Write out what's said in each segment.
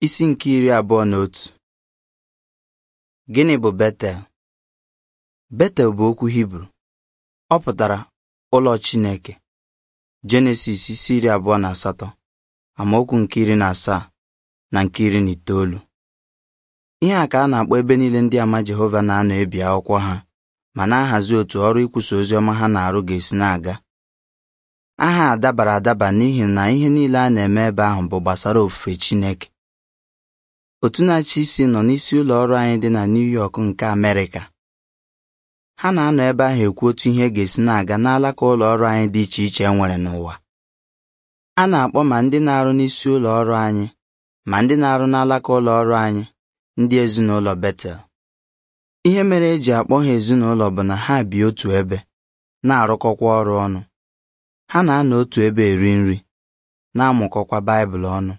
Isi nke iri abụọ na otu Gịnị bụ Betel? Betel bụ okwu Hibru. Ọ pụtara ụlọ Chineke. Jenesis isi iri abụọ na asatọ amaokwu nke iri na asaa na nke iri na itoolu. Ihe a ka a na-akpọ ebe niile ndị ama Jehova na-anọ ebi akwụkwọ ha ma na-ahazi otu ọrụ ikwusa ozi ọma ha na-arụ ga-esi na-aga. Aha a dabara adaba n'ihi na ihe niile a na-eme ebe ahụ bụ gbasara ofufe Chineke. Otu na-achị isi nọ n'isi ụlọ ọrụ anyị dị na New York nke Amerịka. Ha na-anọ ebe ahụ ekwu otu ihe ga-esi na-aga n'alaka ụlọ ọrụ anyị dị iche iche e nwere n'ụwa. A na-akpọ ma ndị na-arụ n'isi ụlọ ọrụ anyị ma ndị na-arụ n'alaka ụlọ ọrụ anyị ndị ezinụlọ Betel. Ihe mere eji akpọ ha ezinụlọ bụ na ha bi otu ebe na-arụkọkwa ọrụ ọnụ. Ha na-anọ otu ebe eri nri na-amụkọkwa Baịbụl ọnụ.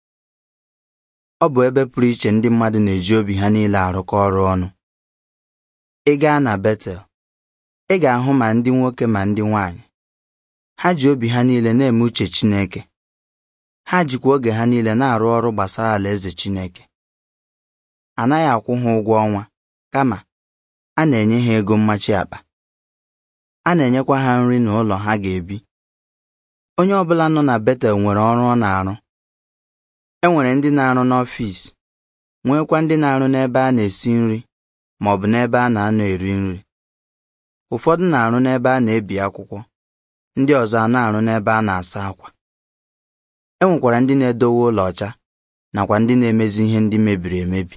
Ọ bụ ebe pụrụ iche ndị mmadụ na-eji obi ha niile arụkọ ọrụ ọnụ. Ị gaa na Betel, ị ga-ahụ ma ndị nwoke ma ndị nwanyị. Ha ji obi ha niile na-eme uche Chineke. Ha jikwa oge ha niile na-arụ ọrụ gbasara alaeze Chineke. A naghị akwụ ha ụgwọ ọnwa, kama a na-enye ha ego mmachi akpa. A na-enyekwa ha nri na ụlọ ha ga-ebi. Onye ọ bụla nọ na Betel nwere ọrụ ọ na-arụ. E nwere ndị na-arụ n'ọfịs, nwekwa ndị na-arụ n'ebe a na-esi nri ma ọ bụ n'ebe a na-anọ eri nri. Ụfọdụ na-arụ n'ebe a na-ebi akwụkwọ, ndị ọzọ a na-arụ n'ebe a na-asa akwa. E nwekwara ndị na-edowe ụlọ ọcha nakwa ndị na-emezi ihe ndị mebiri emebi.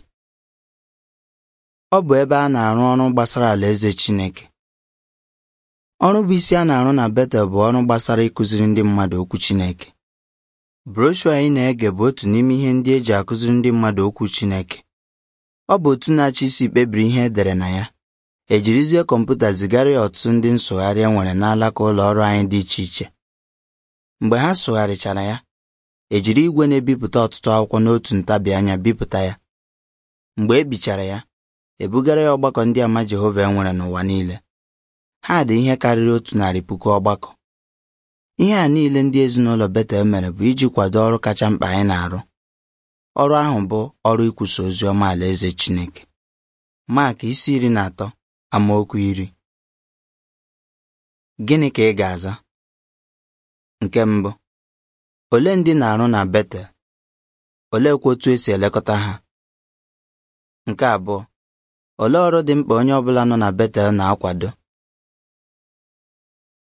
Ọ bụ ebe a na-arụ ọrụ gbasara alaeze Chineke. Ọrụ bụ isi a na-arụ na Betel bụ ọrụ gbasara ịkụziri ndị mmadụ okwu Chineke. Broshua anyị na-ege bụ otu n'ime ihe ndị eji akụziri ndị mmadụ okwu Chineke. Ọ bụ otu na-achị isi kpebiri ihe edere na ya. Ejirizie kọmputa zigara ya ọtụtụ ndị nsụgharị e nwere n'alaka ụlọ ọrụ anyị dị iche iche. Mgbe ha sụgharịchara ya, ejiri igwe na-ebipụta ọtụtụ akwụkwọ n'otu ntabi anya bipụta ya. Mgbe e bichara ya, ebugara ya ọgbakọ ndị ama Jehova e nwere n'ụwa niile. Ha dị ihe karịrị otu narị puku ọgbakọ. Ihe a niile ndị ezinụlọ Betel mere bụ iji kwado ọrụ kacha mkpa anyị na-arụ. Ọrụ ahụ bụ ọrụ ikwusa ozi ọma alaeze Chineke. Mak isi iri na atọ amaokwu iri. Gịnị ka ị ga-aza? Nke mbụ, ole ndị na-arụ na Betel? Oleekwa otu esi elekọta ha? Nke abụọ, olee ọrụ dị mkpa onye ọbụla nọ na Betel na-akwado?